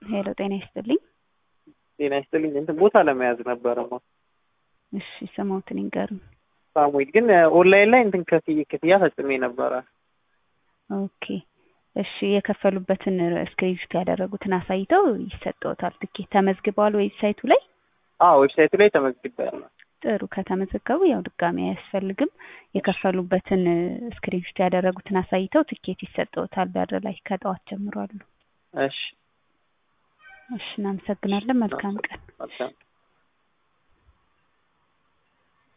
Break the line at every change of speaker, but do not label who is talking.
ሄሎ ጤና ይስጥልኝ።
ጤና ይስጥልኝ። እንትን ቦታ ለመያዝ ነበረማ።
እሺ ስሞትን ይንገሩኝ።
ሳሙኤል ግን ኦንላይን ላይ እንትን ከፍዬ ክፍያ ፈጽሜ ነበረ።
ኦኬ እሺ የከፈሉበትን ስክሪንሾት ያደረጉትን አሳይተው ይሰጠዎታል ትኬት። ተመዝግበዋል ዌብሳይቱ ላይ?
አዎ ዌብሳይቱ ላይ ተመዝግቤያለሁ።
ጥሩ ከተመዘገቡ ያው ድጋሚ አያስፈልግም። የከፈሉበትን ስክሪንሾት ያደረጉትን አሳይተው ትኬት ይሰጠዎታል። በር ላይ ከጠዋት ጀምሮ አሉ።
እሺ
እሺ እናመሰግናለን። መልካም ቀን።
መልካም